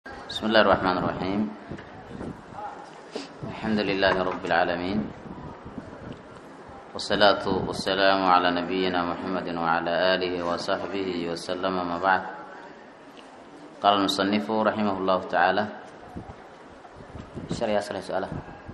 بسم الله الرحمن الرحيم الحمد لله رب العالمين والصلاة والسلام على نبينا محمد وعلى آله وصحبه وسلم ما بعد قال المصنف رحمه الله تعالى شرع أسأل سؤاله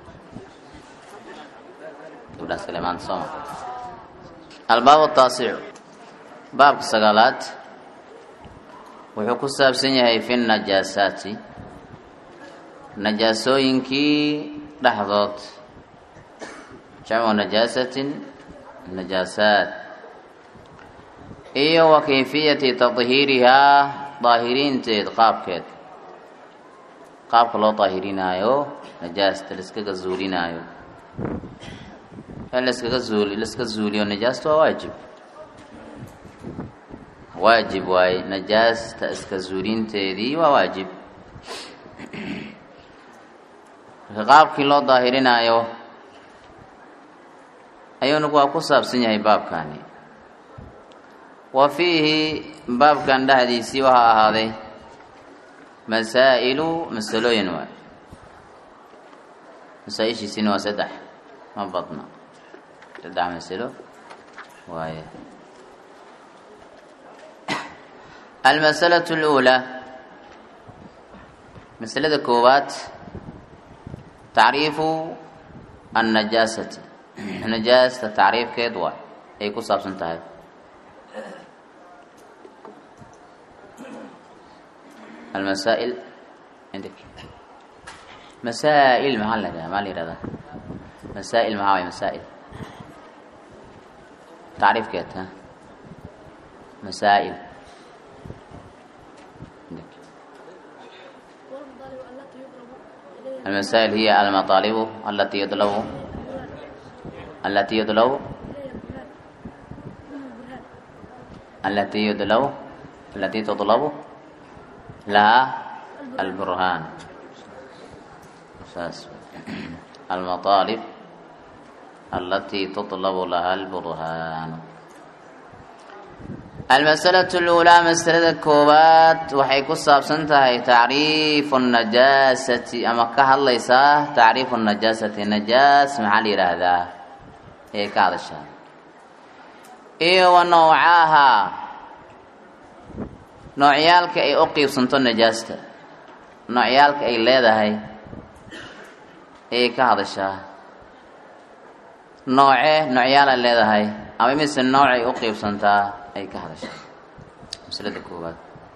تبدأ سليمان صوم الباب التاسع باب السقالات wuxuu ku saabsan yahay fi najaasaati najaasooyinkii dhexdood jamcu najaasatin najaasaat iyo wa kayfiyati tadhiirihaa daahiriinteed qaabkeed qaabka loo daahirinaayo najaasta laiskaga zuulinaayo in laskaga zuuli laiska zuuliyo najaasta waa waajib waajib waaye najaasta iska zuulinteedii waa waajib qaabkii loo daahirinaayo ayuunagu waa ku saabsan yahay baabkani wa fiihi baabkan dhexdiisii waxaa ahaaday masaa'ilu masalooyin waay masaa-ishiisina waa saddex ma badna saddex masalo waaye almasalaة اlأulى masalada koowaad tacriifu annajaasati najaasta tacriifkeed waay ay ku saabsan tahay almasaail indik masaa'il maxaa la yihahda maa la yihahdaa masaa'il maxaa waay masaa'il tacriifkeed ha masaa'il المسائل هي المطالب التي يطلب التي يطلب التي يطلب التي تطلب لها البرهان المطالب التي تطلب لها البرهان almasalatu اluulaa masalada koowaad waxay ku saabsan tahay tacriifu najaasati ama ka hadlaysaa tacriifu najaasati najaas maxaa la yidhaahdaa ee ka hadashaa iyo wa nawcaaha noocyaalka ay u qiibsanto najaasta noocyaalka ay leedahay ayay ka hadashaa nooce noocyaala leedahay ama mise noocay u qiibsantaa ay ka hadashaa masalada koowaad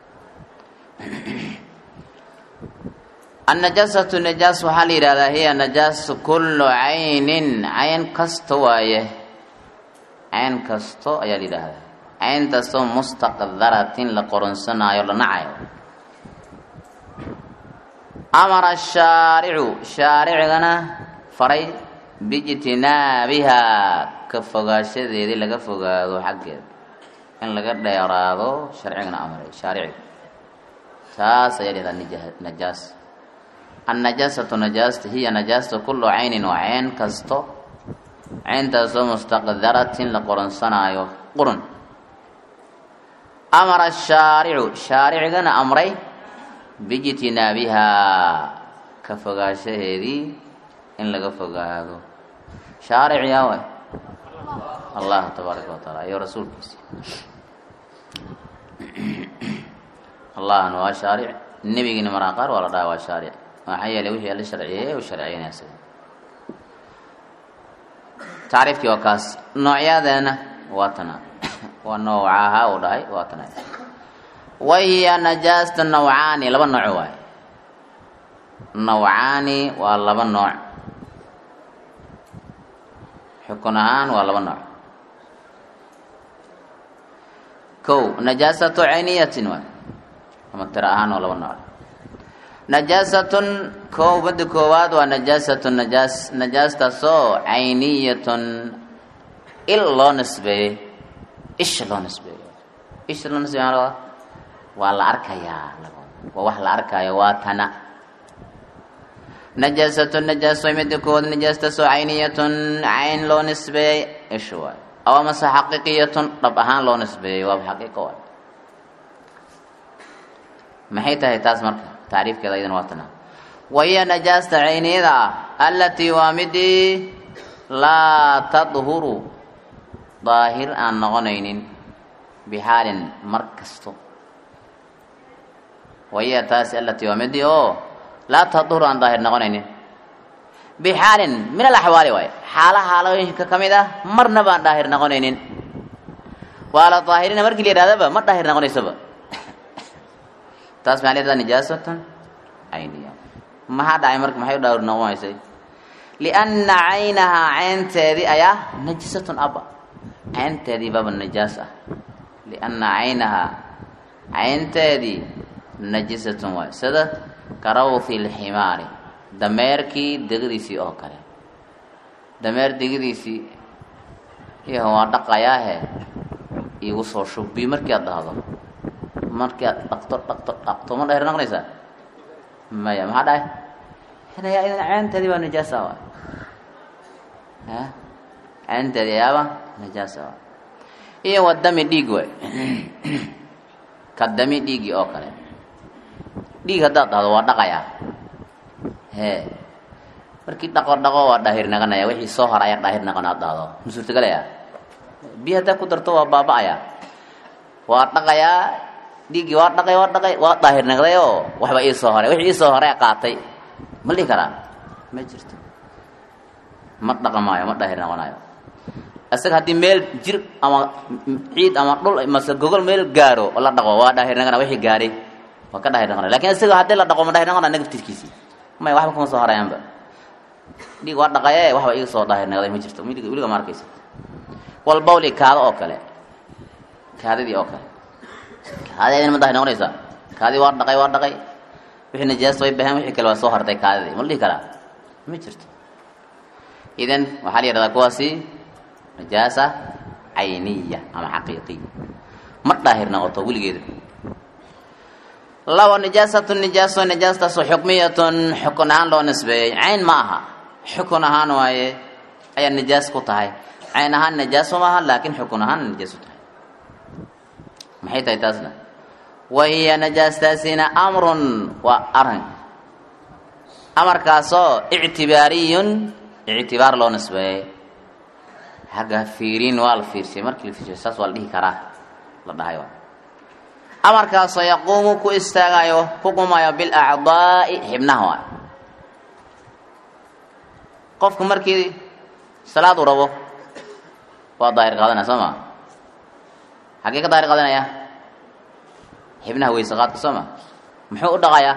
annajaasatu najaas waxaa la yidhahdaa hiya najaasu kullu caynin cayn kasta waaye cayn kasto ayaa la yidhaahdaa cayntaasoo mustaqdaratin la qoronsanaayo la nacayo amara shaaricu shaaricigana faray biijtinaabihaa ka fogaashadeedii laga fogaado xaggeeda in laga dheeraado sharcigana amray shaariciga taas ayaa lahahdaa najaas annajaasatu najaasta hiya najaasta kullu caynin waa cayn kasto cayntaasoo mustaqdaratin la qoronsanaayo qurun amara shaaricu shaaricigana amray biijtinaabihaa ka fogaashaheedii in laga fogaado shaaric yaa way allah tabaaraka wa taala iyo rasuulkiisi allahna waa shaaric nebigiina maraa qaar waa la dhaha waa shaaric maxaa yeelay wixii alla sharciyeeye u sharciyeynaya isaga tacriifkii waa kaas noocyadeena waa tana waa noocaha uu dhahay waa tana wahiya najaasta nawcaani laba nooc waay nawcaani waa laba nooc xukun ahaan waa laba nooc kow najaasatu cayniyatin waay ama tiro ahaan waa laba nooc najaasatun kow badda koowaad waa najaasatu najaas najaastaasoo cayniyatun il loo nisbeeyey isha loo nisbeeyey isha loo nisbeey maa waa la arkayaa waa wax la arkaayo waa tana najaasatu najaaso midda koowaad najaastaasoo cayniyatun cayn loo nisbeeyey isha waay aw amase xaqiiqiyatun dhab ahaan loo nisbeeyey waaba xaqiiqo waay maxay tahay taas marka tacriifkeeda iyadana waa tana wahiya najaasta cayniyada ah allatii waa midii laa tadhuru daahir aan noqonaynin bixaalin mar kasto wahiya taasi allatii waa midii oo laa tadhuru aan daahir noqonaynin bixaalin min alaxwaali waaye xaala xaalooyinka ka mid ah marna baan daahir noqonaynin waa la daahirina markii la yidhahdaba ma daahir noqonaysaba taas maxaa leedaha nijaasatan cayniya maxaa dhacay marka maxay u daahir noqonaysay lianna caynahaa caynteedii ayaa najisatun abba caynteedii baba najaas ah lianna caynahaa caynteedii najisatun waay sida karawthi lximaari dameerkii degadiisii oo kale dameer degadiisii iyo waa dhaqayaahe igu soo shubbi markii aad dhahdo markii aad dhaqto dhaqto dhaqto ma dheer noqonaysaa maya maxaa dhahay hinayaa idan caynteedii baa najaasa waay a caynteedii ayaaba najaasa waay iyo wa dami dhiig waay ka dami dhiigii oo kale dhiig haddaad dhahdo waa dhaqayaa hee markii dhaqo dhaqo waa dhaahir naqanaya wixii soo hor ayaa dhaahir naqan aad dhahdo ma suurtagalaya biyo haddaa ku darto waa baaba-aya waa dhaqayaa dhiiggii waa dhaqay waa dhaqay waa daahir naqday oo waxba ii soo horay wixii ii soo horay qaatay ma dhihi karaa ma jirto ma dhaqamaayo ma daahir noqonayo isaga haddii meel jir ama ciid ama dhul mase gogol meel gaaro oo la dhaqo waa daahir naqana wixii gaaray waa ka daahir noqonaya lakin isaga haddii la dhaqo ma daahir noqonaya nagaftirkiisii maya waxba kuma soo horayaanba dhiig waa dhaqaye waxba ii soo daahir naqday ma jirto weliga ma arkaysa walbawli kaado oo kale kaadadii oo kale kaadadina ma daahir noqonaysaa kaadii waa dhaqay waa dhaqay wixii najaasta way baheen wixii kale waa soo hartay kaadadii ma la dhihi karaa ma jirto idan waxaa la yidhahdaa kuwaasi najaasa cayniya ama xaqiiqiya ma daahir noqoto weligeeda labo nijaasatun nijaaso nijaastaasoo xukmiyatun xukun ahaan loo nisbeeyey cayn ma aha xukun ahaan waaye ayaa nijaas ku tahay cayn ahaan najaaso maaha laakiin xukun ahaan najaasu tahay maxay tahay taasna wahiya najaastaasina amrun waa arin amarkaasoo ictibaariyun ictibaar loo nisbeeyey xagga fiiriin waa la fiirsiyay markii la fiirsiyay saas waa la dhihi karaa la dhahay waa amarkaasoo yaquumu ku istaagayo ku qumayo bilacdaa'i xibnaha waa qofku markii salaad u rabo waa daahir qaadanaya soo ma xaggee ka daahir qaadanaya xibnaha weyse qaadka soo ma muxuu u dhaqayaa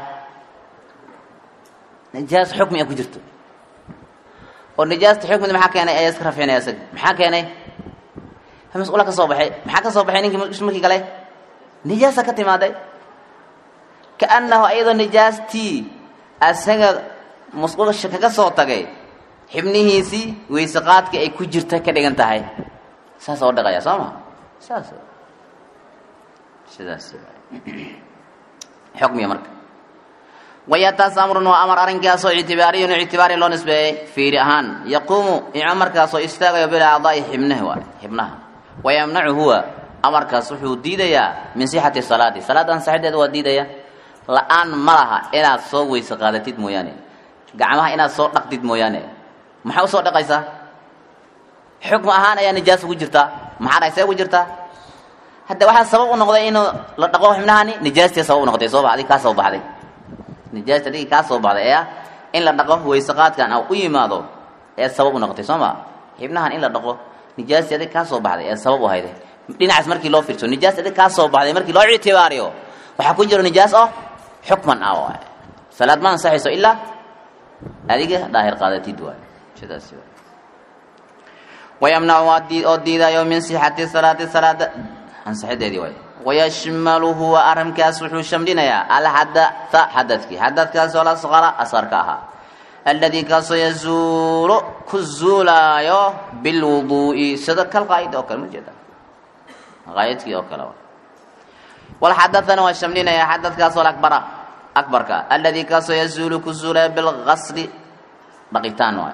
nijaas xukmi a ku jirto oo nijaasta xukmida maxaa keenay ayaa iska rafcinaya isaga maxaa keenay mas-uula ka soo baxay maxaa ka soo baxay ninkii markii kale nijaasa ka timaaday kaannahu ayadoo nijaastii asaga mas-uulsha kaga soo tagay xibnihiisii weyse qaadka ay ku jirta ka dhigan tahay saas oo dhaqaya soo ma saas sidaas xukmiya marka waya taas amrun waa amar arrinkaasoo ictibaariyun ictibaari loo nisbeeyey fiiri ahaan yaquumu amarkaasoo istaagayo bilacdaai xibnaha waay xibnaha wayamnacu huwa amarkaas wuxuu diidayaa min sixati salaati salaad ansaxideeda waa diidaya la-aan ma laha inaad soo weyse qaadatid mooyaane gacmaha inaad soo dhaqdid mooyaane maxaa usoo dhaqaysaa xukm ahaan ayaa nijaas ugu jirtaa maxaa dhahay see ugu jirtaa hadda waxaa sabab u noqday inuu la dhaqo xibnahani nijaastii sabab u noqotay soo ba adig kaa soo baxday nijaasta adigii kaa soo baxday ee in la dhaqo weyse qaadkan a u yimaado ee sabab u noqotay soo ma xibnahan in la dhaqo nijaastii adig kaa soo baxday ee sabab u hayday dhinacaas markii loo fiirso nijaas adig kaa soo baxday markii loo ictibaariyo waxaa ku jiro nijaas oo xukman ah waay salaad ma ansaxayso ilaa adiga daahir qaadatid waay sidaas waay wayamnacu waa dii oo diidayo min sixati salaati salaada ansaxideedii waay wayashmalu huwa arrinkaas wuxuu shamlinayaa alxadatha xadadkii xadadkaasoo lasqara asqarka ahaa alladii kaasoo yazuulu ku zuulaayo bilwuduu'i sida kal qaa'id oo kale ma jeeda qaa'idkii oo kale walxadathana waa shamlinayaa xadadkaasoo akbara akbarka alladii kaasoo yazuulu ku zuulaayo bilgasli dhaqitaan waay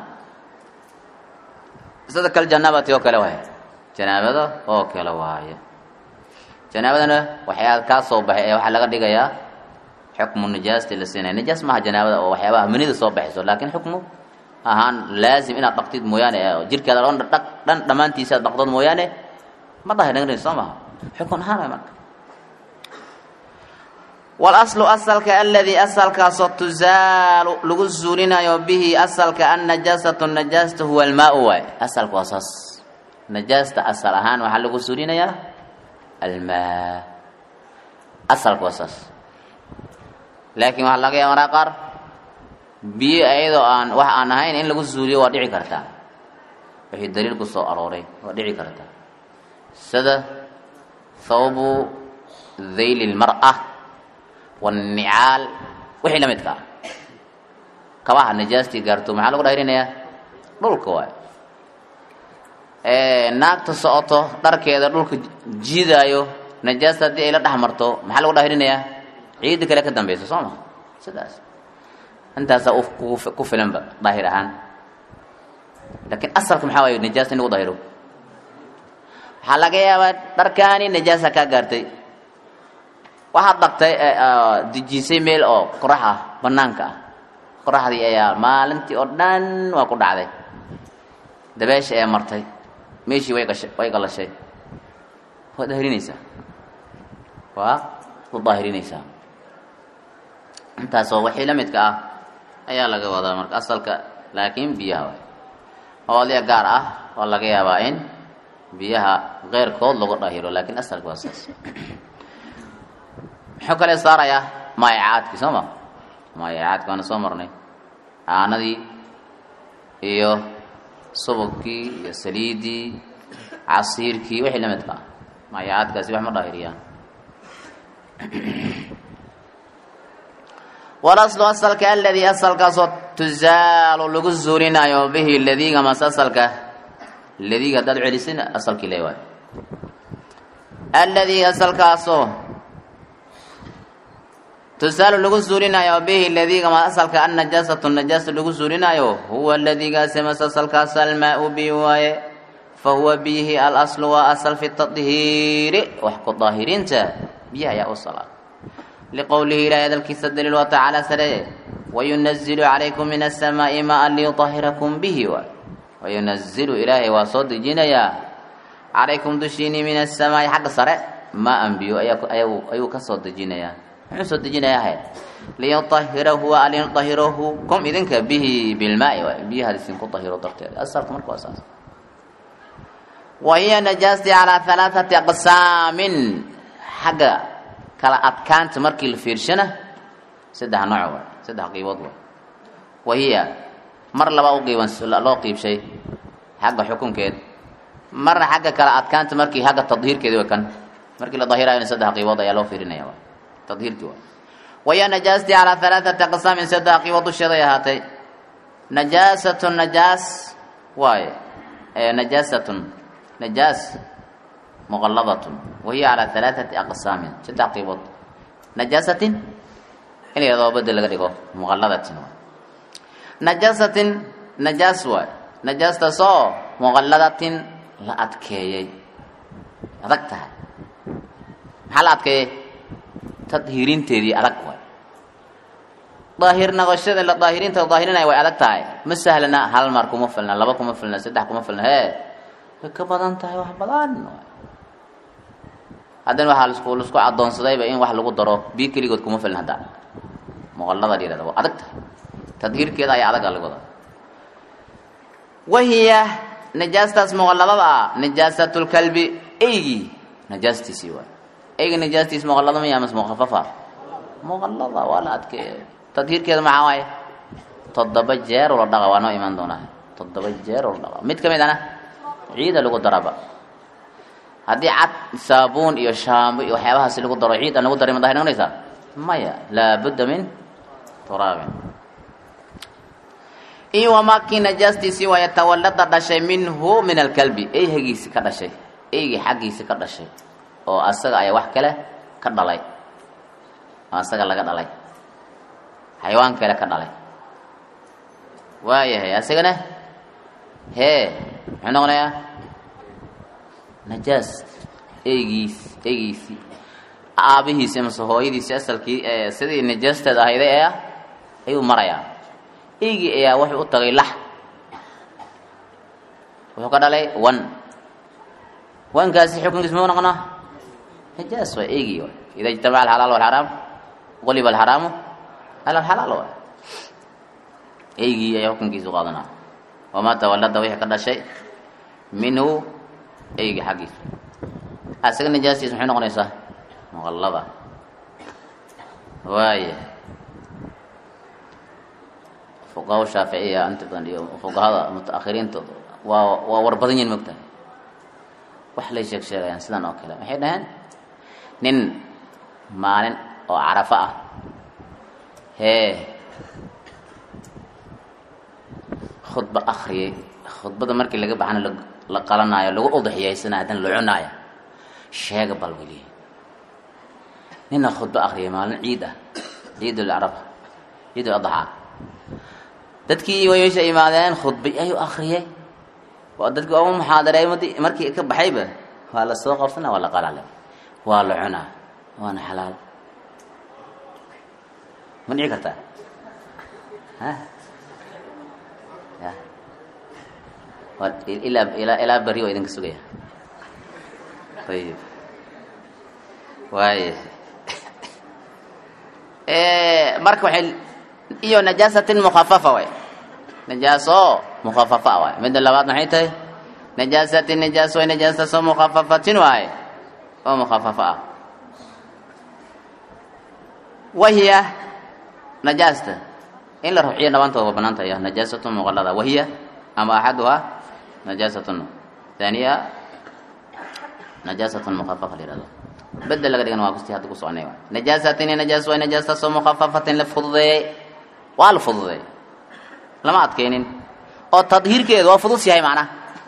sida kal janaabati oo kale waay janaabada oo kale waaye janaabadana waxyaa kaa soo baxay ee waxaa laga dhigayaa xukmu nijaasti la siinaya nijaas maaha janaabada oo waxyaabaha manida soo baxayso laakiin xukmu ahaan laazim inaad dhaqtid mooyaane jirkeeda dhan dhaq dhan dhammaantiisa aad dhaqdood mooyaane ma dahirin soo maha xukun ahaan way marka walaslu asalka aladii asalkaasoo tuzaalu lagu zuulinayo bihi asalka annajaasatu najaasta huwa almaau waay asalka waa saas najaasta asal ahaan waxaa lagu zuulinayaa almaa asalka waa saas laakiin waxaa laga yaaba maraa qaar biyo ayadoo aan wax aan ahayn in lagu zuuliyo waa dhici kartaa wixii daliil ku soo arooray waa dhici kartaa sida thawbu dhayli lmar'a wanicaal wixii la midka ah kabaha najaastii gaarto maxaa lagu dhahrinayaa dhulka waay naagta socoto dharkeeda dhulka jiidaayo najaasta haddii ay la dhex marto maxaa lagu dhahrinayaa ciidda kale ka dambeysa soo ma sidaas intaasaa ku filanba daahir ahaan laakiin asalka maxaa waaye najaasta in lagu dahiro waxaa laga yaabaa dharkaani najaasa kaa gaartay waxaad dhaqtay dejisay meel oo qorax ah banaanka ah qoraxdii ayaa maalintii oo dhan waa ku dhacday dabeesha ayaa martay meeshii way gashay way galashay waad daahirinaysaa waa u daahirinaysaa intaasoo wixii la midka ah ayaa laga wadaa marka asalka laakiin biyaha waay oodya gaar ah oo laga yaabaa in biyaha keyrkood lagu dhahiro laakiin asalka waa saas muxuu kale saarayaa maayacaadkii soo ma maayacaadki waana soo marnay aanadii iyo subagkii iyo saliidii casiirkii wixii la midka ah maayacaadkaasi wax ma dhahiriyaan walaslu asalka aladii asalkaasoo tuzaalu lagu zuulinayo bihi ladiiga mas asalka ladiiga haddaad celisin asalkii le waay aladii asalkaasoo tusaalu lagu zuulinayo bihi ladiiga ma asalka annajaasatu najaasa lagu zuulinayo huwa ladiigaasi mas asalkaas almaau bi waaye fa huwa biyihi alaslu waa asal fi tadhiiri wax ku daahirinta biyaha ayaa u salaa liqowlihi ilahi hadalkiisa daliil waa tacaala sare wayunazilu calaykum min asamaa'i maan liyutahirakum bihi waay wayunazilu ilaahay waa soo dejinayaa calaykum dushiinii min asamaa'i xagga sare maa-an biyo ayuu ka soo dejinayaa muxuu soo dejinayaa ahayd liyutahirahu wa liyutahirahu kum idinka bihi bilmaai waay biyahaad isinku tahiro darteeda asalka marka waa saas wa hiya najaasti calaa halaathati aqsaamin xagga kala adkaanta markii la fiirshana saddex nooc waay saddex qiibood waay wa hiya mar labaa u qiiban loo qiibshay xagga xukunkeed marna xagga kala adkaanta markii xagga tadhiirkeedi way kan markii la dahirayona saddex qiibood ayaa loo fiirinaya waay tadhiirkii waay waya najaastii calaa halaathati aqsaamin saddex qiibood dusheeday ahaatay najaasatun najaas waaye najaasatun najaas muqalladatun wahiya calaa halaathati aqsaamin saddex qiibood najaasatin in la yadoo bedel laga dhigo muqalladatin waay najaasatin najaas waay najaastaasoo muqalladatin la adkeeyey adag tahay maxaa la adkeeyey tadhiirinteedii adag waay daahir noqoshada la daahirinta la daahirinaya way adag tahay ma sahlana hal mar kuma filna laba kuma filna saddex kuma filna hee way ka badan tahay wax badan haddana waxaa lasku laisku addoonsadayba in wax lagu daro biyo keligood kuma filna hadda muqallada la yihahda waa adag tahay tadhiirkeeda ayaa adaga lagu wada wahiya najaastaas muqalladada ah najaasatulkalbi eygii najaastiisii waay eyga najaastiis muqallada maya mas mukafafa muqallada waa la adkeeya tadhiirkeeda maxaa waaye toddoba jeer oo la dhaqa waa noo imaan doonaa toddoba jeer oo la dhaqa mid ka mid ana ciida lagu daraba haddii cad saabuun iyo shaambo iyo waxyaabahaasi lagu daro ciid aan lagu daray ma dahir noqonaysaa maya laabudda min turaabin iyo wamaakii najaastiisii waa yatawallada dhashay minhu min alkalbi eyhagiisi ka dhashay eygii xaggiisi ka dhashay oo asaga ayaa wax kale ka dhalay oo asaga laga dhalay xayawaan kale ka dhalay waayahay asagana hee muxuu noqonayaa najaas eygiis eygiisii aabihiisi amase hooyadiisi asalkii sidii najaasteed ahayday ee ah ayuu marayaa eygii ayaa wuxuu u tagay lax wuxuu ka dhalay wan wankaasi xukunkiis mau noqonaa najaas waay eygii waay ida ijtamaca alxalaal walxaraam quliba alxaraamu ala alxalaal waay eygii ayaa xukunkiisu qaadanaa wamaa tawallada wixii ka dhashay minhu eygi xaggiisa asaga najaastiis maxay noqonaysaa muqallada waaya fuqaha shaaficiya inta badan iyo fuqahada mutaakhiriinta waa waa war badan yihin mogtahay wax lay sheeg sheegayaan sidan oo kale waxay dhaheen nin maalin oo carafo ah hee khudba akriyay khudbada markii laga baxana la qalanaayo lagu udxiyaysana haddana la cunaayo sheega bal weliye nina khudba akriyay maalin ciid ah ciidul carafa ciidul adxaa dadkii way meesha imaadeen khudbay ayuu akriyay waa dadkii ooma muxaadareey markii ka baxayba waa la soo qabsana waa la qalale waa la cunaa waana xalaal ma dhici kartaa ha ya waa ilaa ilaa ilaa beri oo idinka sugaya ayib waay marka waxay iyo najaasatin mukhafafa way najaaso mukhafafa waay midda labaad maxay tahay najaasatin najaas way najaasaso mukhafafatin waaye oo mukhafafa ah wahiya najaasta in la ruxiyo dhabaantooda waa banaan tahay najaasatu muqallada wahiya ama axaduhaa najaasatun thaniya najaasatun mukhafafa la yihahdo bedel laga dhigan waa kusti hadda ku soconay najaasatin najaas way najaastaasoo mukhafafatin la fududeeyey waa la fududeeyey lama adkaynin oo tadhiirkeedu waa fudus yahay macnaha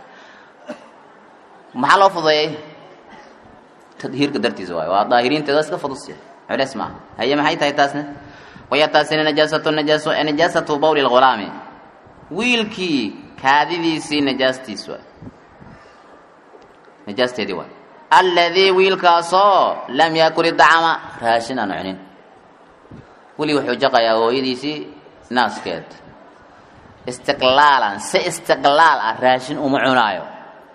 maxaa loo fududeeyey tadhiirka dartiisa waayo waa daahiriinteeda iska fudus yahay culeys maaha haye maxay tahay taasna waya taasina najaasatu najaaso najaasatu bawli lghulaami wiilkii kaadidiisii najaastiis waay najaasteedii waay alladii wiilkaasoo lam yakul idacama raashin aan cunin weli wuxuu jaqayaa hooyadiisii naaskeed istiqlaalan si istiqlaal ah raashin uma cunaayo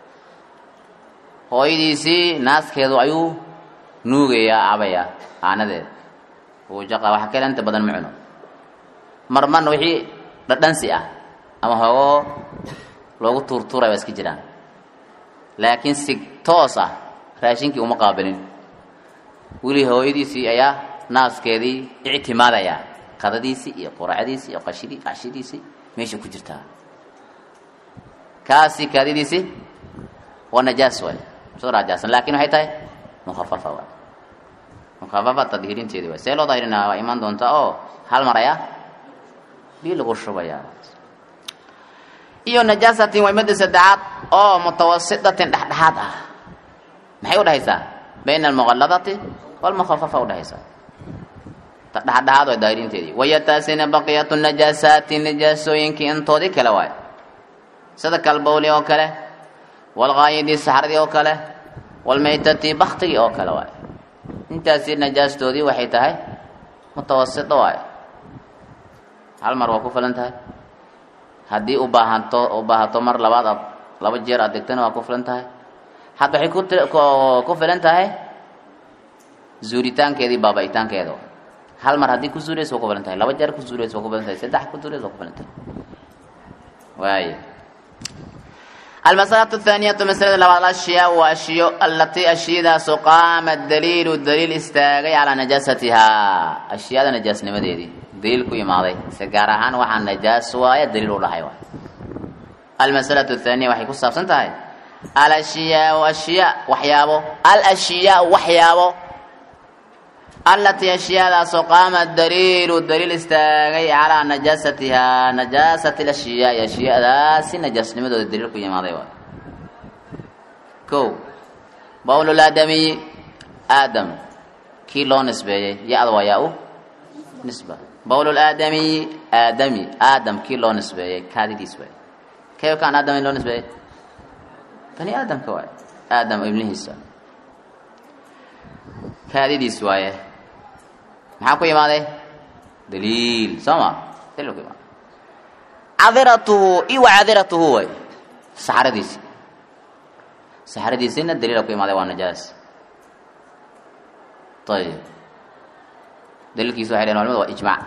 hooyadiisii naaskeedu ayuu nuugayaa cabayaa caanadeed uu jaqa waxa kale inta badan ma cuno marmarna wixii dhadhansi ah ama hoogoo loogu tuurtuuraya waa iska jiraan laakiin si toos ah raashinkii uma qaabilin weli hooyadiisii ayaa naaskeedii ictimaadaya qadadiisii iyo quracdiisii iyo qashidii qashidiisii meesha ku jirtaa kaasi kaadidiisii waa najaas waay soo raajaasan laakiin waxay tahay mukhafafa waay mukhafafa tadhiirinteedi waay see loo dahirinaa waa imaan doontaa oo hal mar ayaa bii lagu shubayaa iyo najaasatin waa midda saddexaad oo mutawasitatin dhexdhexaad ah maxay udhexaysaa bayna almuqalladati walmukhafafa udhexaysaa dhexdhexaad waa daahirinteedii waya taasina baqiyatu najaasaati najaasooyinkii intoodii kale waay sida kalbowli oo kale walgaayidii saxradii oo kale walmaytati baktigii oo kale waay intaasi najaastoodii waxay tahay mutawasito waay hal mar waa ku filan tahay haddii u baahanto u baahato mar labaad aad laba jeer aad degtana waa ku filan tahay hadda waxay ku ku filan tahay zuuritaankeedii baaba-itaankeeda hal mar haddii ku zuuraysa waa ku filan tahay laba jeer ku zuuraysa waa ku filan tahay saddex ku zuuraysa waa ku filan tahay waaya almasalatu athaaniyatu masalada labaad ashyaa waa ashiyo allatii ashiyadaasu qaama daliilu daliil istaagay calaa najaasatihaa ashyaada najaasnimadeedii daliil ku imaaday se gaar ahaan waxaa najaas waaya daliil u dhahay waay almasalatu athaaniya waxay ku saabsan tahay alashiyaau ashyaa waxyaabo alashiyaau waxyaabo allatii ashyaadaasoo qaama daliilu daliil istaagay calaa najaasatihaa najaasati lashyaai ashyaadaasi najaasnimadooda daliil ku yimaaday waay ko bawlulaadamiyi aadam kii loo nisbeeyey ya-da waa yaa u nisba bawlulaadamiyi aadami aadam kii loo nisbeeyey kaadidiis waay kee kaan aadam loo nisbeeyey bani aadamka waay aadam ibnihiisa kaadidiis waaye maxaa ku imaaday daliil soo ma daliil ku imaaday cadiratuhu iyo wa cadiratuhu way saxradiisi saxradiisina daliila ku imaaday waa najaas ayib daliilkiisa waxay dhaheen culamada waa ijmaac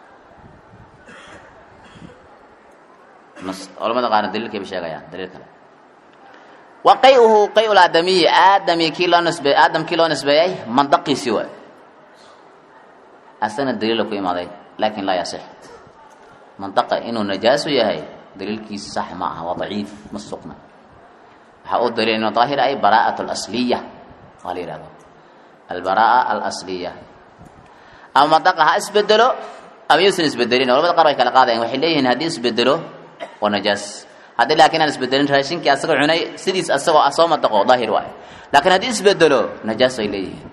culamada qaarna daliilkay ba sheegayaan daliil kale wa qay-uhu qay-ul aadamiyi aadami kii loo nisbeey aadam kii loo nisbeeyey mandaqiisii waay asagna daliila ku imaaday laakin laa yasix mandaqa inuu najaasu yahay daliilkiisa sax ma aha waa daciif ma sugna waxaa u daliil inuu daahir ay baraa'at alasliya waa la yihahdo albaraa'a alasliya ama mandaqa ha isbedelo ama yuusan isbedelin culamada qaar way kala qaadayan waxay leeyihiin haddii isbedelo waa najaas haddii laakiin aan isbedelin raashinkii asagoo cunay sidiis asagoo ah soo madaqo daahir waay laakiin haddii isbedelo najaas ay leeyihiin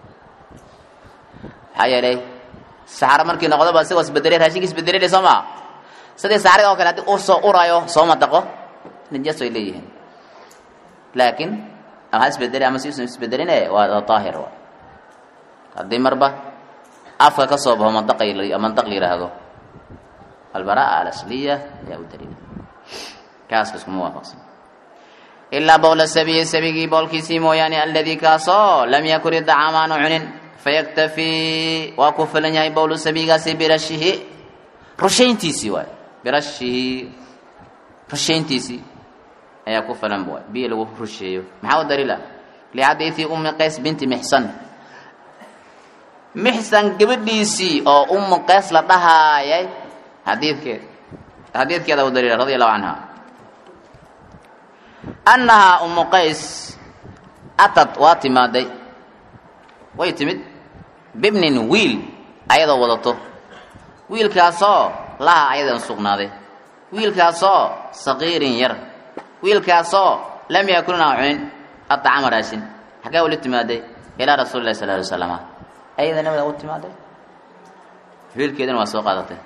maxaa yeelay saxaro markii noqdoba isagoo isbedelay raashinkii isbedelay soo maa sidii saxarada oo kale haddii uu soo urayo soo madaqo najaas ay leeyihiin laakiin ama ha isbedelay ama si usan isbedeline waa daahir waay haddii marba afka ka soo baxo mandaq mandaq la yidhaahdo albaraa'a alasliya ayaa u daliila kaaska iskuma waafaqsan ilaa bowla sabiyi sabigii boolkiisii mooyaane aladii kaasoo lam yakun idacaam aanu cunin fayaktafii waa ku filan yahay bowlu sabigaasi birashihi rushayntiisii waay birashihi rushayntiisii ayaa ku filan waay biyo lagu rusheeyo maxaa u daliila lixadiidi umi qays binti mixsan mixsan gabadhiisii oo umu qays la dhahaayay xadiidkeed xadiidkeeda u daliila radia allahu canha annahaa umu qays atad waa timaaday way timid bibnin wiil ayadoo wadato wiilkaasoo laha ayadan sugnaaday wiilkaasoo saqiirin yar wiilkaasoo lam yakunna cunin adacama raashin xaggee ula timaaday ilaa rasuuli lahi sala alay wasalama ayada nabada u timaaday wiilkeedana waa soo qaadatay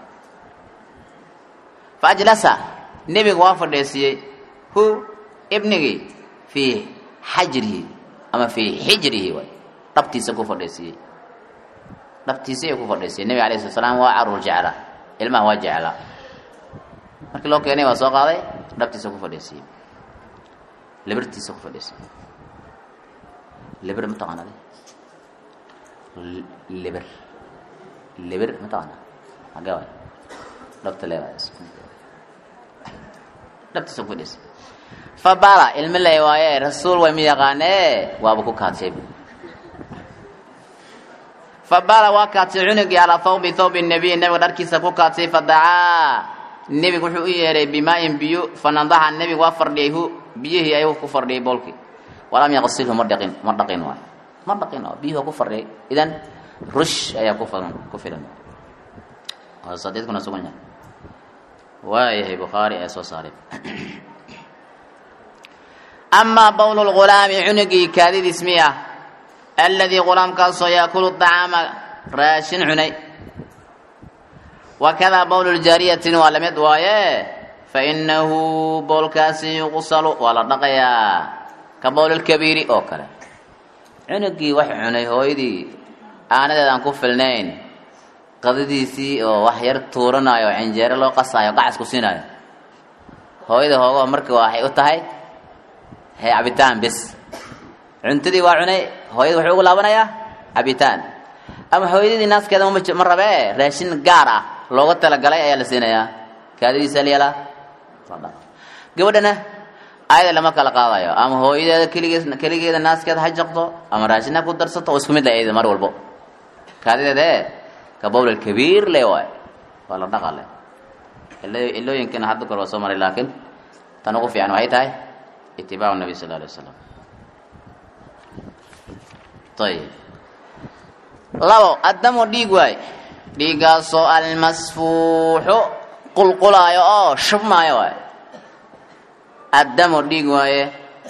fa ajlasa nebiga waa fadhiisiiyey hu ibnigii fii xajrihi ama fii xijrihi waay dhabtiisa ku fadhiisiiyey dhabtiisa ayuu ku fadhiisiyey nebiga alayh slat slaam waa caruur jecla ilmaha waa jeclaa markii loo keenay waa soo qaaday dhabtiisa ku fadhiisiiyey libirtiisa ku fadhiisiyey libir mataqaanade libir libir mataqaana hagee waay dhabta leedahay dhabtiisa ku fadhiisiyey fabala ilmi lay waaye rasuul way mi yaqaanee waaba ku kaadshay fabala waa kaadsay cunugii calaa thawbi thawbi nabiy nabiga dharkiisa ku kaadsay fadacaa nebigu wuxuu u yeehay bimaayin biyo fanadaxa nebigu waa fardhiyay hu biyihii ayuu ku fardhiyay boolkii walam yaqsilhu ma dhaqin ma dhaqin waay ma dhaqin oo biyuhi waa ku fardhiyay idan rush ayaa ku filan ku filan sadiidkuna sugan yahay waayahay bukhaari ee soo saaray amaa bowlu lgulaami cunugii kaadidiis miya aladii gulaamkaasoo yaakulu dacaama raashin cunay wakadaa bowlu ljaariyatin waa lamid waaye fainahu boolkaasi yuqsalu waa la dhaqayaa ka bowlilkabiiri oo kale cunugii wax cunay hooyadii aanadeed aan ku filnayn qadadiisii oo wax yar tuuranayo cinjeero loo qasaayo qacasku siinayo hooyada hoogaho marka waxay u tahay he cabitaan bes cuntadii waa cunay hooyada wuxuu ugu laabanayaa cabitaan ama hooyadadii naaskeeda ma rabee raashin gaar ah looga talagalay ayaa la siinayaa kaadadiisa lyala gabadhana ayada lama kala qaadayo ama hooyadeeda keligeed keligeeda naaskeeda ha jaqdo ama raashin ha ku darsato oo isku mid la ayada mar walbo kaadideeda e ka bowl kabiir le waay waa la dhaqale ilooyinkana hadda kor waa soo maray laakiin tan ugu fiican waxay tahay itibaacu nabi sal alay wasalam ayib labo addamu dhiig waay dhiiggaasoo almasfuuxu qulqulaayo oo shubmaayo waay addamu dhiig waaye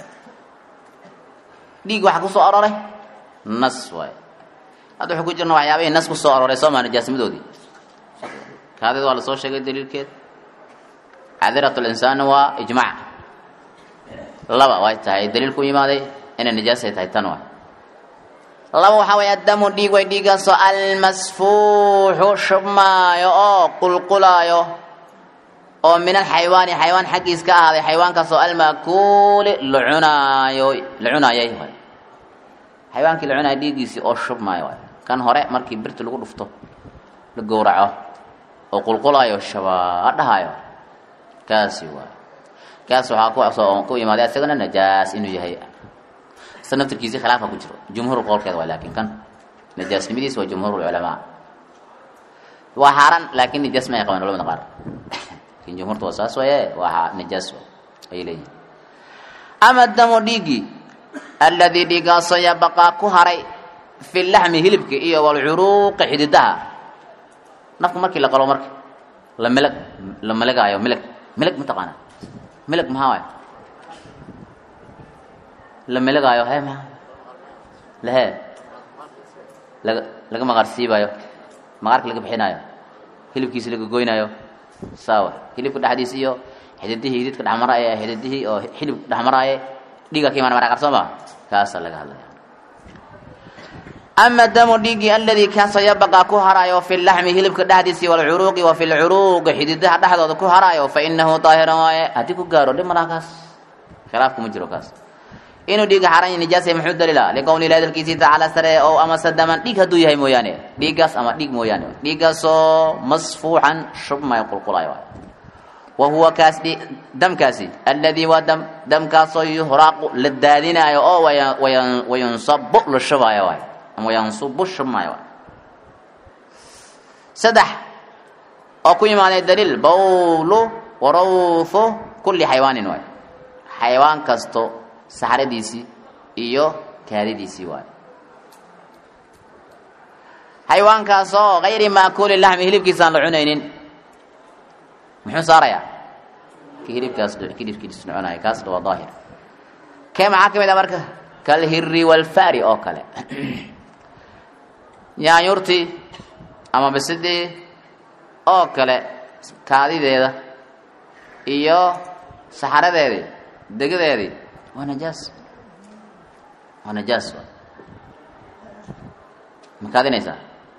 dhiig waxa ku soo aroray nas waaye hadda wuxuu ku jirna waxyaabihii nas ku soo aroray soo maa nijaasnimadoodii kaadid waa lasoo sheegay daliilkeed cadirat linsaani waa ijmac laba way tahay daliil ku yimaaday inay nijaasay tahay tan waay laba waxaa weeye addamu dhiig way dhiigaasoo almasfuuxu shubmaayo oo qulqulaayo oo min alxayawaani xayawaan xaggiis ka ahaaday xayawaankaasoo almaakuuli la cunaayo la cunaayay waay xayawaankii la cunaaya dhiiggiisii oo shubmaayo waay kan hore markii birta lagu dhufto la gowraco oo qulqulaayo shabaa dhahaayo kaasi waay kaas waxaa ku ku imaaday isagana najaas inuu yahay isa naftirkiisi khilaafa ku jiro jumhuur qowlkeeda waay laakiin kan najaasnimadiis waa jumhuur culamaa waa xaaran laakiin najaas ma ay qabaan culamada qaar laakiin jumhuurta waa saas waye waa najaas ayay leeyihin ama damu dhiigii alladii dhiigaasoo yabaqaa ku haray fi laxmi hilibka iyo walcuruuqi xididaha nafku markii la qalo marka la milag la miligaayo milig milig mataqaana milig maxaa waay la miligaayo he maa lehe laga laga maqaar siibaayo maqaarka laga bixinaayo hilibkiisi laga goynaayo saawa hilibka dhexdiisa iyo xididihii hididka dhexmaraaye xididihii oo hilibka dhexmaraaye dhiiga ka imaan mara qar soo maa kaasaa laga hadlaya ama damu dhiigii aladii kaasoo yabaqaa ku haraayo fi laxmi hilibka dhexdiisii walcuruuqi wa fi lcuruuqi xididaha dhexdooda ku haraayo fa inahu daahiran waaye haddii ku gaaro dhib malaha kaas khilaaf kuma jiro kaas inuu dhiiga xaran yahay nijaasa muxuu daliila liqowli ilahi hadalkiisii tacaala sare oo amase daman dhiig hadduu yahay mooyaane dhiiggaas ama dhiig mooyaane dhiiggaasoo masfuuxan shubmay qulqulayo waay wa huwa kaas damkaasi alladii waa dam damkaasoo yuhraaqu la daadinaayo oo wayunsabu la shubaayo waay ama yansubu shubmaayo waay saddex oo ku imaaday daliil bawlu warawthu kulli xaywaanin waay xaywaan kasto saxradiisii iyo kaadidiisii waay xayawaankaasoo kayri maakuuli laxmi hilibkiisaan la cunaynin muxuu saarayaa ki hilibkaas hilibkiis la cunaya kaas waa daahir kee maxaa ka mid a marka kalhiri walfari oo kale yaanyurtii ama bisidii oo kale kaadideeda iyo saxaradeedii degadeedii waa najaas waa najaas ma kaadinaysaa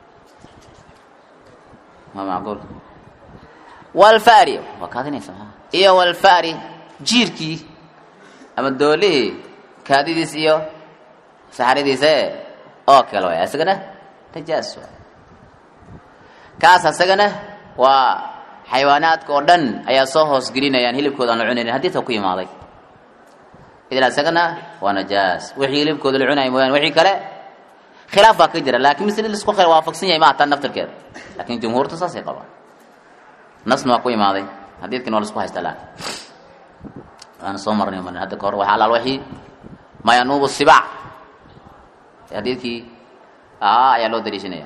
ma macquul walfari waa kaadinaysa maa iyo walfari jiirkii ama doolihii kaadidiis iyo saxaradiise oo kale waay isagana najaas waay kaas isagana waa xayawaanaadka oo dhan ayaa soo hoos gelinayaan hilibkooda aan la cunaynin haddii ta ku yimaaday idan isagana waa najaas wixii hilibkooda la cunaya mooyaan wixii kale khilaaf baa ka jira laakiin misli lisku khayr waafaqsan yahay maaha tan naftarkeeda laakiin jumhuurta saasay qabaan nasna waa ku imaaday hadiidkina waa la isku haystaa laakin waana soo marnay marnay hadda kahor waxaa alaal wixii ma yanuubu sibaac hadiidkii aa ayaa loo daliishanaya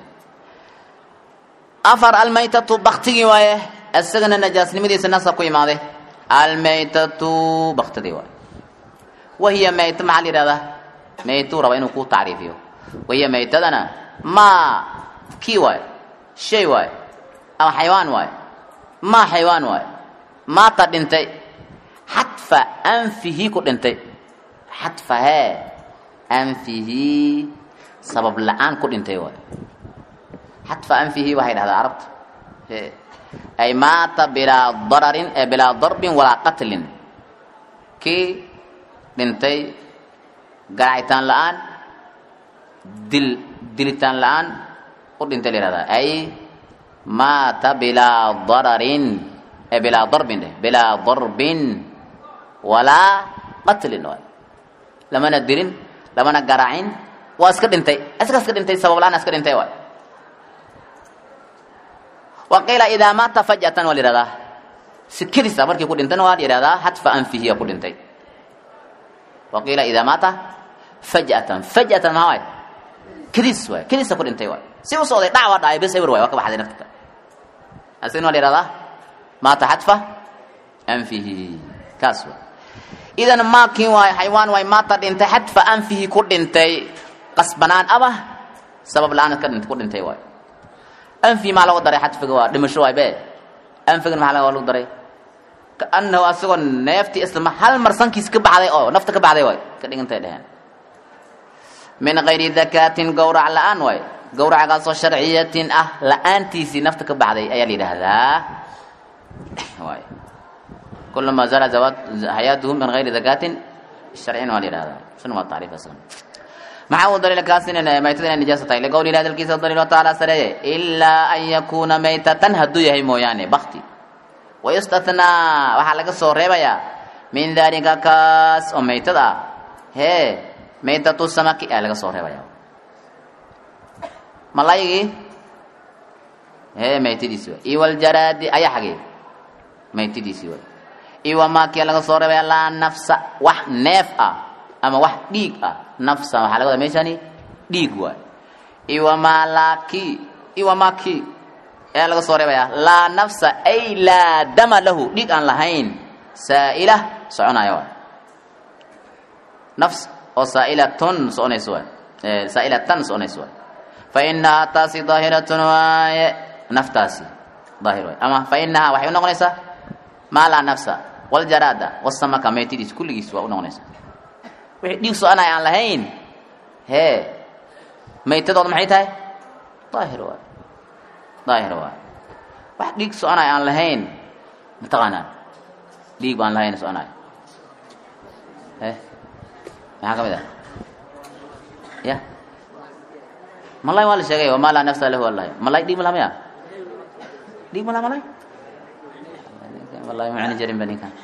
afar almaytatu baktigii waaye isagana najaasnimadiisa nasa ku imaaday almaytatu baktidii waaye wahiya mayt maxaa la yihahdaa maytuu raba inuu ku tacriifiyo wahiya maytadana maa kii waaye shay waaye ama xaywaan waaye maa xaywaan waaye maata dhintay xadfa anfihi ku dhintay xadfa hee anfihi sabab la-aan ku dhintay waaye xadfa anfihi waxay dhahdaa carabta ay maata bilaa dararin ee bilaa darbin walaa qatlin kii dhintay garacitaan la-aan dil dilitaan la-aan u dhintay la yihahdaa ay maata bilaa dararin ee bilaa darbin dheh bilaa darbin walaa qatlin waay lamana dilin lamana garacin waa iska dhintay isaga iska dhintay sabab la-aan iska dhintay waay waqiila idaa maata fajatan waa la yihahdaa sikadiisa markii ku dhintana waa la yihahdaa xadfa anfihiya ku dhintay waqiila idaa maata fajatan fajatan maxaa waay kadiis waay kadiisa ku dhintay waay si u socday dhac waa dhacay bes ewer waay waa ka baxday nafta asigana waa la yihahdaa maata xadfa anfihi kaas waay idan maakin waay xaywaan waay maata dhintay xadfa anfihi ku dhintay qasbanaan ama sabab la-aan ka dhint ku dhintay waay anfi maa lagu daray xadfiga waa dhimasho waay be anfigan maxaa laga lagu daray kaanahu asagoo neeftii isla hal mar sankiis ka baxday oo nafta ka baxday waay ka dhigantay dheheen min gayri dakaatin gowrac la-aan waay gowracgaasoo sharciyatin ah la-aantiisii nafta ka baxday ayaa la yidhaahdaa waay kulama zala zawaad hayaatuhu min gayri dakaatin sharcin waa la yidhahdaa suna waa tacriif aslan maxaa uu daliil kaas in maytada inay nijaasa tahay liqowli ilahi dalkiisa daliil wa tacaala sareeye ilaa an yakuuna maytatan hadduu yahay mooyaane bakti wayustathnaa waxaa laga soo reebayaa min daalika kaas oo maytad ah hee maytatu samaki ayaa laga soo reebaya malaygii hee maytadiisi waay iyo waljaraadi ayaa xagee maytadiisii waay iyo wamaakia laga soo reebaya laa nafsa wax neef ah ama wax dhiig ah nafsa waxaa laga wadaa meeshani dhiig waay iyo wamaalaki iyo wamaki ayaa laga soo reebaya laa nafsa ay laa dama lahu dhiig aan lahayn saa'ila soconaya waay nafs oo saa'ilatun soconayso waay saa'ilatan soconayso waay fa inahaa taasi daahiratun waaye naftaasi daahir waay ama fa inahaa waxay u noqonaysaa maa laa nafsa waljaraada wasamaka maytidiis kulligiis waa u noqonaysaa wixii dhiig soconaya aan lahayn hee maytadooda maxay tahay daahir waay daahir waay wax dhiig soconaya aan lahayn mataqaanaa dhiig baan lahayn soconaya he maxaa ka mid ah ya malay waa la sheegay wamaa laa nafsa lahu allahi malay dhiig ma laha maya dhiig ma laha malay wallahi macni jarin ba ninkan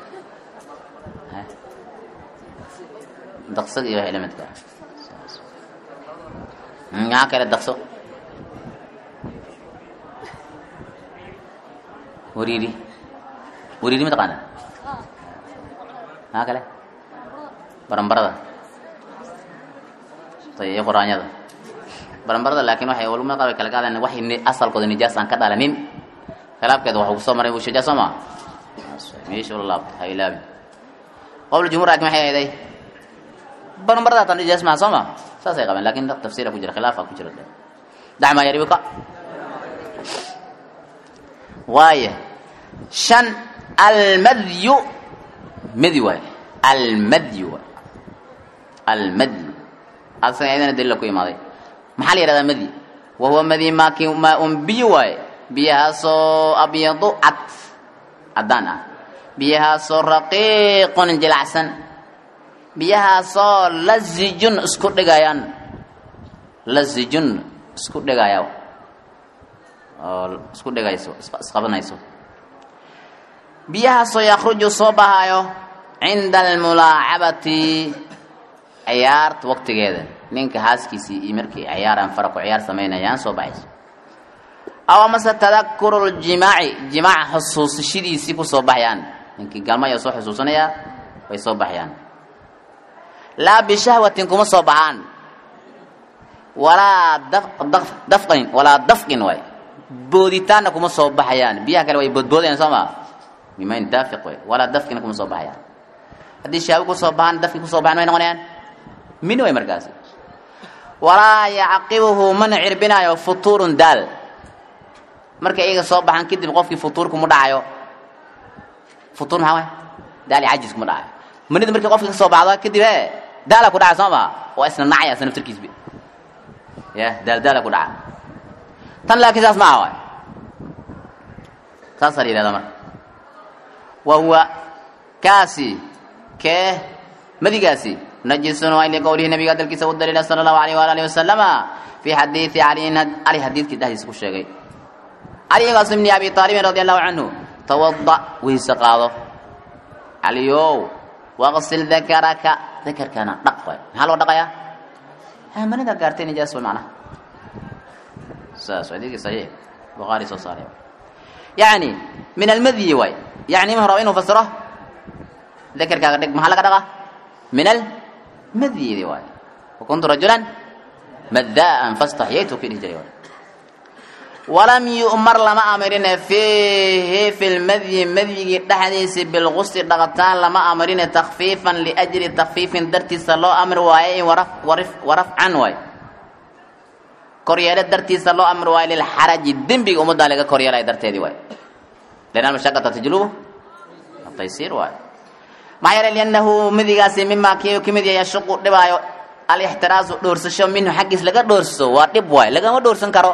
daqsad iyo wixii lamidka maxaa kale daqso wariiri wariiri ma taqaana maxaa kale barambarada iyo quraanyada barambarada laakiin waxay culumada qaar way kala qaadaan wax asalkooda nijaas aan ka dhalanin khilaafkeeda waxuu kusoo maray wushajaa soo maa meesha ula laabta ha ilaabin qowl jumhur laakiin maxay ahayday barambarada tan nijaas maha soo ma saasay qabeen laakiin tafsiira ku jira khilaafa ku jira dacmaa yaribika waaye shan almadyu madi waay almadyu waay almadyu asaga ayadana daliila ku imaaday maxaa la yihahdaa madi wa huwa madi maaki maa un biyo waaye biyahaasoo abyadu cad caddaan ah biyahaasoo raqiiqun jilacsan biyahaasoo lazijun isku dhigayaan lazijun isku dhigaya oo isku dhigayso isqabanayso biyahaasoo yakruju soo bahayo cinda almulaacabati ciyaarta waqtigeeda ninka haaskiisii iyo markii ciyaaraan fara ku ciyaar samaynayaan soo baxayso aw amase tadakuru ljimaaci jimaac xusuusashadiisii ku soo baxayaan ninkii galmaya soo xusuusanayaa way soo baxayaan laa bishahwatin kuma soo baxaan walaa dafqin walaa dafqin waay booditaanna kuma soo baxayaan biyaha kale way boodboodayaan soo maa bimayn daafiq way walaa dafqina kuma soo baxayaan haddii shahwi kusoo baxaan dafki kusoo baxaan may noqonayaan min way markaasi walaa yacqibuhu mana cirbinaayo futuurun daal markay iyaga soo baxaan kadib qofkii futuur kuma dhacayo futuur maxaa waay daal iyo cajis kuma dhacayo manida markii qofkii ka soo baxdo kadib e daala ku dhaca soo maa waa isna nacaya isna naftarkiisbi ya daal daala ku dhaca tan laakiin saas ma aha waay saasaa la yihahdaa marka wa huwa kaasi kee madigaasi najisun waa liqowlihi nabiga hadalkiisa u daliila sala allahu alayh waala alihi wasalama fi xadiidi caliyin cali xadiidkii dhexdiisa ku sheegay caligaas ibni abi aalibin radi allahu canhu tawada weyse qaado caliyow waqsil dakaraka dakarkana dhaq waay maxaa loo dhaqayaa hamanida gaartay nijaas way macnaha saas xadiidkii saxiix bukhaari soo saaray yacni min almadyi waay yacni ma raba inuu fasiro dakarkaaga dhig maxaa laga dhaqa min almadyidi waay wakuntu rajulan madaan fastaxyaytu ki dhihi jiray waay walam yu'mar lama amrine fiihi fi lmadyi madyigii dhexdiisi bilgusli dhaqataan lama amrine takfiifan liajli takfiifin dartiisa loo amri waaye warafcan waay koryeelo dartiisa loo amri waayo lilxaraji dembiga ummaddaa laga koryeelaya darteedii waay lian almashaqata tajlubu ataysiir waay maxaa yeelay liannahu midigaasi mimaa kii ka mid yahay yashuqu dhibaayo alixtiraasu dhoorsasho minhu xaggiis laga dhoorso waa dhib waay lagama dhoorsan karo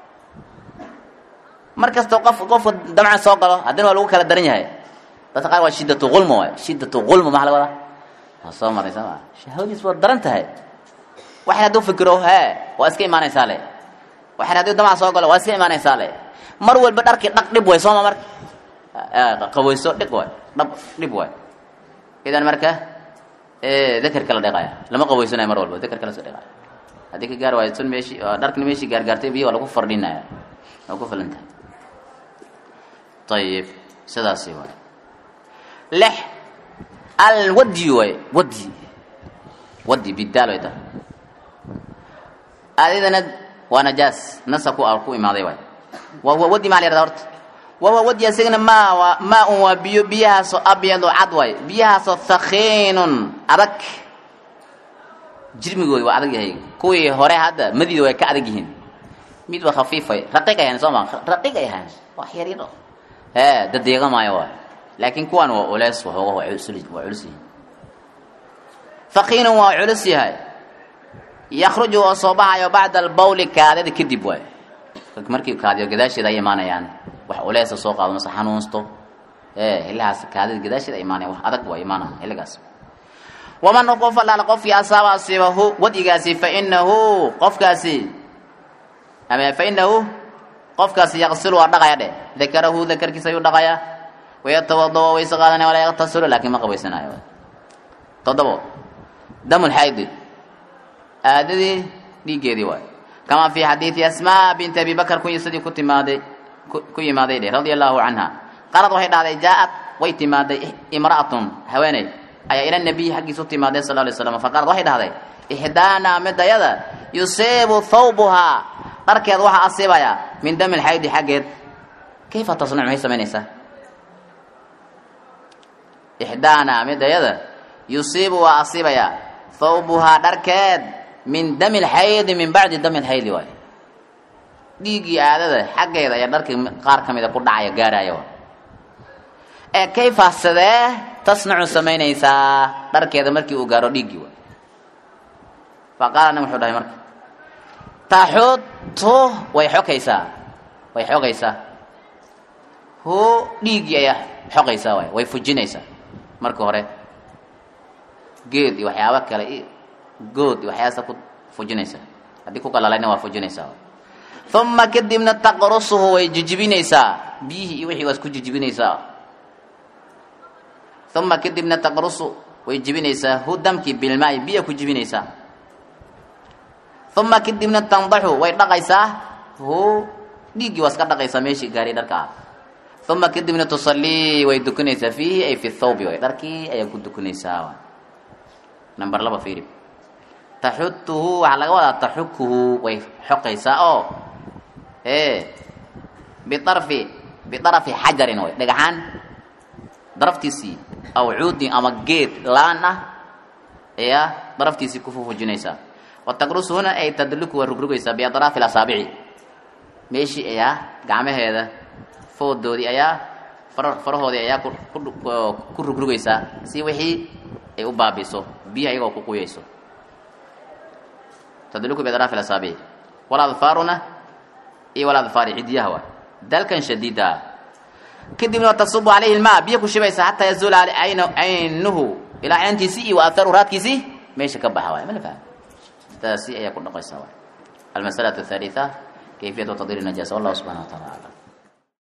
mar kastoo qof qofka damca soo galo haddana waa lagu kala daran yahay dadka qaar waa shiddatu ulma waay shiddatu ulma maxa laga wadaa waa soo maray soo maa shahwadiis waa daran tahay waxay hadduu fikiro hee waa iska imaanaysaa le waxay hadduu damca soo galo waa iska imaanaysaa le mar walba dharkii dhaq dhib way sooma marka qabeyso dhig waay dhab dhib waay idan marka dakerka la dhiqaya lama qaweysanayo mar walba dakerka la soo dhiqaya haddii ka gaar waayo sun meeshii dharkani meeshii gaargaartay biyo waa lagu fardhinaya waa ku filan tahay ayib sidaasi waay lix alwadi waay wadi wadi bidaal way tahay adidana waa najaas nasa ku ku imaaday waay wahuwa wadi maa la yahada horta wahuwa wadi isagana maa waa maa un waa biyo biyahaasoo abyadu cad waay biyahaasoo thakiinun adag jirmigooda waa adag yahay kuwii hore hadda madida way ka adag yihiin mid waa khafiifay raqiiq ay ahayn soo ma raqiiq ay ahayn wax yar yar ee dadeega maayo waay laakiin kuwan waa culeys waxooga waa culus waa culus yihiin thakiinun waa culus yahay yakhruju oo soo baxayo bacda albawli kaadida kadib waay markii kaadiyo gadaasheeda ay imaanayaan wax uleesa soo qaado mase xanuunsto ee hilahaas kaadida gadaasheeda ay imaanayaan wax adag waa imaanaya xilligaas waman qof allaala qofkii asaaba asiibahu wadigaasi fa inahu qofkaasi ama fa inahu qofkaasi yaqsilu waa dhaqaya dheh dakarahu dakarkiisa ayuu dhaqaya wayatawada wayse qaadanaya walaa yaqtasilu laakiin ma qabaysanayo toddobo damulxaydi aadadii dhiiggeedii waay kamaa fi xadiidi asmaa binti abi bakr kuwii sidii ku timaaday ku yimaaday dheh radia allahu canha qalad waxay dhahday jaa-ad way timaaday imra'atun haweeney ayaa ila nabiyi xaggiisa u timaaday sal lay slam faqaalad waxay dhahday ixdaanaa midayada yusiibu thawbuhaa dharkeed waxaa asiibaya min dami lxaydi xaggeed kayfa tasnac maxay samaynaysaa ixdaanaa midayada yusiibu waa asiibaya thawbuhaa dharkeed min dami lxaydi min bacdi dami lxaydi waay dhiiggii aadada xaggeeda ayaa dharkii qaar ka mida ku dhacaya gaaraya waay ee kayfa sidee tasnacu samaynaysaa dharkeeda markii uu gaaro dhiiggii waay fa qaala nin wuxuu dhahay marka taxutu way xogaysaa way xogaysaa hu dhiiggii ayaa xogaysaa waay way fujinaysaa marka hore geed iyo waxyaabo kale i good iyo waxyaasa ku fujinaysaa haddii ku galalayna waa fujinaysaa uma kadibna taqrusuhu way jijibinaysaa biyihii iyo wixii waa isku jijibinaysaa uma kadibna taqrusu way jibinaysaa hu damkii bilmaai biya ku jibinaysaa uma kadibna tandaxu way dhaqaysaa hu dhiiggii waa iska dhaqaysaa meeshii gaari dharka ah uma kadibna tusallii way dukanaysaa fiihi ay fi thawbi way dharkii ayaa ku dukanaysaa number laba fiiri taxutuhu waxaa laga wadaa taxukuhu way xoqaysaa oo e biarfi biarfi xajarin way dhagaxaan daraftiisii aw cuudin ama geed laan ah ayaa daraftiisii ku fufujinaysaa wataqrusuhuna ay tadluku waa rugrugaysaa biadraafi asaabici meeshii ayaa gacmaheeda foodoodii ayaa farahoodii ayaa ku rugrugaysaa si wixii ay u baabiso biyaha iyagoo ku quyayso tadluku biadraafi asaabici waladfaaruna iyo waladfaari cidiyaha waa dalkan shadiida kadibna tasubu calayhi lmaa biyo ku shibaysa xataa yazuula caynuhu ilaa cayntiisii iyo waaharu raadkiisii meesha ka baxa waay ma la faham taasi ayaa ku dhaqaysa waay almasalatu athaalitha kayfiyatu tadiri najaasa wallahu subxana wa taala aclam